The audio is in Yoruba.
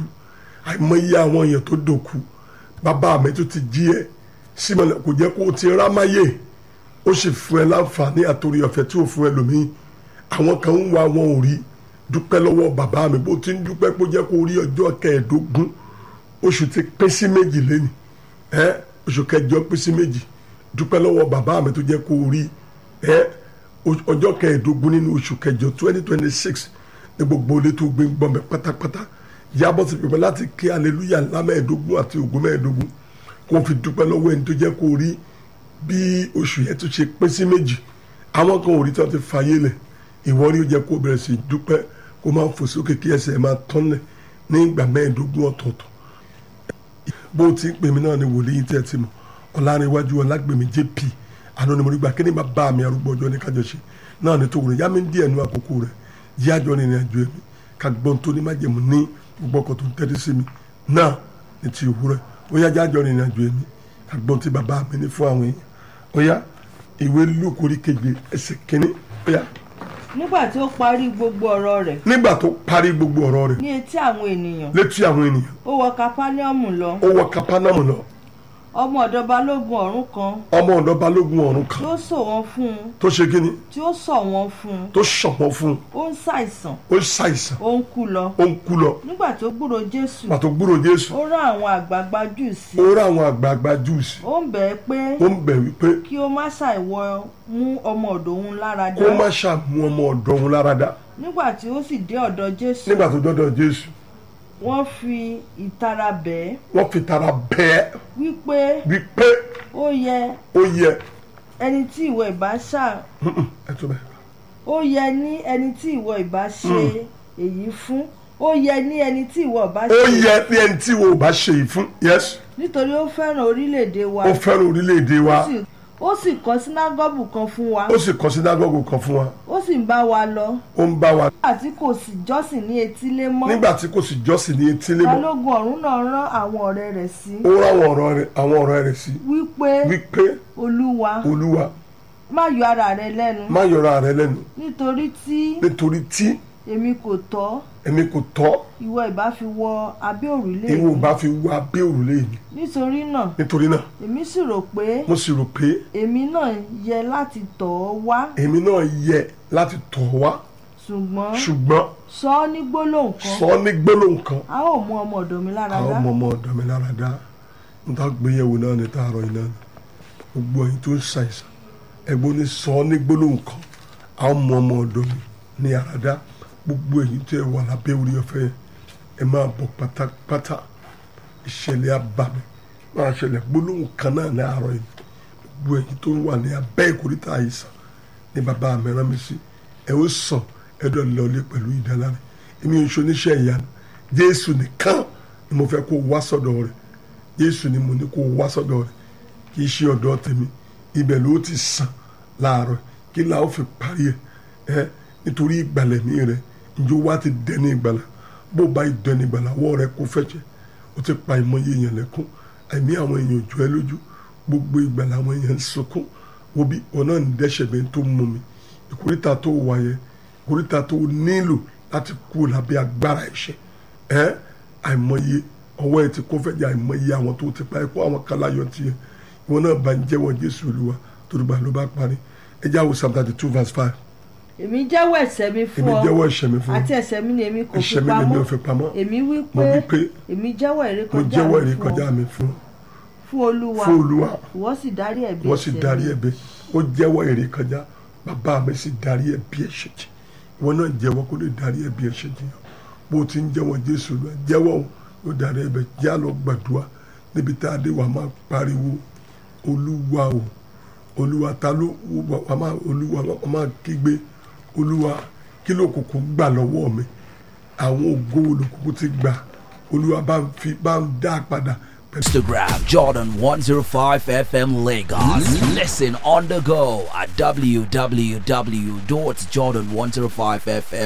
dòkú àìmọye àwọn èèyàn tó dòkú bàbá mi tó ti jí ẹ símọ̀lẹ̀ kò jẹ́ kó o ti rámáyé ó sì fún ẹ láǹfààní àtòrí ọ̀fẹ́ tí ò fún ẹ lòmíì àwọn kan ń wá wọn ò rí dúpẹ́ lọ́wọ́ bàbá mi bó ti ń dúpẹ́ kó jẹ́ kó rí ọjọ́ kẹẹ̀ẹ́dógún oṣù ti pín sí méjì lẹ́nu ẹ oṣù kẹjọ pín sí méjì dúpẹ́ lọ́wọ́ bàbá mi tó jẹ́ kó rí ẹ ọjọ́ kẹẹ̀ẹ́dógún nínú oṣù kẹjọ twenty twenty six ní gbogbo ilé tó gbé ń gbọ́ mi pátápátá yàbọ̀ sí pípẹ́ láti kí aleluya ńlá mẹ́ẹ̀ẹ́dógún àti ògún mẹ́ẹ̀ẹ́dógún kó fi dúpẹ́ lọ́wọ́ ẹni tó jẹ́ kó rí bí oṣù yẹn tó ṣe pín sí méjì àwọn kan ò rí tí wọ́n ti fàyè lẹ̀ ìwọ rí ó jẹ́ kó bẹ̀rẹ̀ sí dúpẹ́ kó máa fò sókè kí ẹsẹ̀ máa tọ́lẹ̀ ní ìgbà mẹ́ẹ̀ẹ́dógún ọ̀tọ̀ọ̀tọ̀ bó ti ń pè mí náà ni wòlíì tẹ́ ẹ ti mọ̀ ọ̀làrẹ̀wájú ọ̀làgbèmí jp àná ni mo rí gbà kí ni bàbá mi arúgbó ọjọ́ ní kájọ ṣe náà ni tó wùrẹ̀ yá mi ń díẹ̀ nu àkókò rẹ̀ yí àjọ ní ìrìnàjò ẹ̀mí ká gbọ́n tó ní májèmú ní gbogbo ọkọ̀ tó ń tẹ́tí sí mi náà ní ti òwúrọ̀ ó yá jájọ ní ìrìnàjò ẹ̀mí ká gbọ́n tí bàbá mi ní fún àwọn èèyàn ó yá ìwé lúkù orí keje ẹsẹ̀ kínní ó yá nígbà tí ó parí gbogbo ọ̀rọ̀ rẹ̀ nígbà tó parí gbogbo ọ̀rọ̀ rẹ̀ ní etí àwọn ènìyàn létí àwọn ènìyàn ó wọ kapáníọ̀mù lọ ó wọ kápánámù lọ ọmọ ọ̀dọ̀ balógun ọ̀rún kan ọmọ ọ̀dọ̀ balógun ọ̀run tí kan ó sọ wọ́n fún un tó ṣe kíni tí ó sọ wọ́n fún un tó ṣọ̀wọ́n fún un ó ń ṣàìsàn ó ṣàìsàn ó ń kú lọ ó ń kú lọ nígbà tó gbúrò jésù pàtó gbúrò jésù ó rán àwọn àgbààgbà jù sí ó rá àwọn àgbààgbà júùsì ó ń bẹ̀ ẹ́ pé ó ń bẹ̀ wípé kí ó má ṣàìwọ mú ọmọ ọ̀dọ̀ òun lára kó dá má ṣàmú ọmọ ọ̀dọ̀ òun lára dá nígbà tí ó sì dé ọ̀dọ̀ jésù nígbà tó dọ́dọ̀ jésù wọ́n fi ìtara bẹ̀ ẹ́ wọ́n fi tara bẹ́ẹ̀ wípé wípé ó yẹ ó yẹ ẹni tí ìwọ ìbá ṣà ẹ tó bẹ́ẹ̀ ó yẹ ní ẹni tí ìwọ ìbá ṣe èyí fún ó yẹ ní ẹni tí ìwọ ìbá ó ṣe yẹ ní ẹni tí wo ò bá ṣe yìí fún yes nítorí ó fẹ́ràn orílẹ̀-èdè wa ó fẹ́ràn orílẹ̀-èdè wa ó sì- ó sì kọ́ sínágọ́gù kan fún wa ó sì kọ́ sínágọ́gù kan fún wa ó sì ń bá wa lọ ó ń bá wa nígbà tí kò sì jọ́sìn ní etílé mọ́ nígbà tí kò sì jọ́sìn ní etílé mọ́ balógun ọ̀rún náà rán àwọn ọ̀rẹ́ rẹ̀ sí ó rán àwọn ọ̀rọ̀ rẹ̀ àwọn ọ̀rọ̀ rẹ̀ sí wípé wípé olúwa olúwa má yọ ara rẹ lẹ́nu má yọra rẹ lẹ́nu nítorí tí nítorí tí èmi kò tọ́ èmi kò tọ́ ìwọ ìbá fi wọ abẹ́ òrùlé ìwọ ò mi bá fi wá abẹ́ òrùlé mi nítorí náà nítorí náà èmi sì rò pé mo sì rò pé èmi náà yẹ láti tọ̀ ọ́ wá èmi náà yẹ láti tọ̀ ọ́ wá ṣùgbọ́n ṣùgbọ́n sọ ọ́ ní gbólóhùn kan sọ ọ́ ní gbólóhùn kan a ó mú ọmọ ọ̀dọ̀ mi lára àwọn dá ọmọ ọmọ ọ̀dọ̀ mi lára dá níta gbéyẹ̀wò náà ní tààrọ̀ yìí náà ni gbogbo ẹ̀yin tó ń ṣàìsàn ẹ̀gbọ́n ní sọ ọ́ ní gbólóhùn kan àwọn ọmọ ọmọ ọ̀dọ̀ mi ní ara dá gbogbo ẹ̀yin tó ẹ wà lábẹ́ orí ọ̀fẹ́ yẹn ẹ máa bọ̀ pátápátá ìṣẹ̀lẹ̀ abàmì máa ṣẹlẹ̀ gbólóhùn kan náà ní àárọ̀ yìí gbogbo ẹ̀yin tó wà ní abẹ́ ìkórìtà àìsàn ní bàbá mi rán mi sí ẹ ó sàn ẹ dọ̀ lọlé pẹ̀lú ìdáláre èmi ò ń ṣoníṣẹ́ ìyanu jésù nìkan ni mo fẹ́ kó wá sọ́dọ̀ rẹ̀ jésù ni mo ní kó wá sọ́dọ̀ rẹ̀ kì í ṣe ọ̀dọ̀ tèmi ibẹ̀ ló ti sàn láàárọ̀ kí la ó fi parí ẹ̀ ẹ́ nítorí ìgbàlẹ̀ mi rẹ̀ njó wá ti dẹni ìgbàlà bó bá ìdẹni ìgbàlà wọ́ rẹ̀ kó fẹ́jẹ̀ ó ti pa ìmọ̀ye èèyàn lẹ́kún àìní àwọn èèyàn jọ ẹ lójú gbogbo ìgbàlà àwọn èèyàn ń sunkún wo bí ọ̀nà ń dẹ́ṣẹ̀ bẹ́ẹ̀ tó mú mi ìkórìtà tó wà yẹn ìkórìtà tó nílò láti kú lábẹ́ agbára ẹ̀ṣẹ̀ ẹ́ àìmọye ọwọ́ ẹ̀ ti kó fẹ́jẹ̀ àìmọye àwọn tó ti pa ẹ̀kọ́ àwọn kalayọ̀ tiẹ̀ ìwọ náà bá ń jẹ́wọ́ jésù olúwa torí bá ló bá parí ẹ já wo psalm thirty two verse five èmi jẹ́wọ́ ẹ̀ṣẹ̀ mi fún èmi ọ jẹ́wọ́ ẹ̀ṣẹ̀ mi fún àti ọ ẹ̀ṣẹ̀ mi ni èmi kò fi ẹ̀ṣẹ̀ mi lèmi ò pamọ́ fi pamọ́ èmi wí mo wí pé pé èmi jẹ́wọ́ mo ìrékọjá jẹ́wọ́ mi fún ìrékọjá ọ mi fún fún olúwa fún olúwa ìwọ sì dárí ẹ̀bi wọ́n sì ẹ̀ṣẹ̀ darí mi. ẹ̀bẹ̀ ó jẹ́wọ́ ìrékọjá bàbá mi sì darí ẹ̀bi ẹ̀ṣẹ̀ jì ìwọ náà jẹ́wọ́ kó lè darí ẹ̀bi ẹ̀ṣẹ̀ jì yàn bó o ti ń jẹ́wọ́ jésù lọ jẹ́wọ́ o yóò darí ẹ̀bẹ̀ já lọ gbàdúrà níbi tá a dé wà máa pariwo olúwa o olúwa ta ló wà máa olúwa wà máa kígbe olúwa kí ló kùkù gbà lọ́wọ́ mi àwọn ògo olùkùkù ti gbà olúwa bá ń fi bá ń dá padà pẹ̀lú. Instagram Jordan 105 FM Lagos. Listen on the go at www.jordan105fm.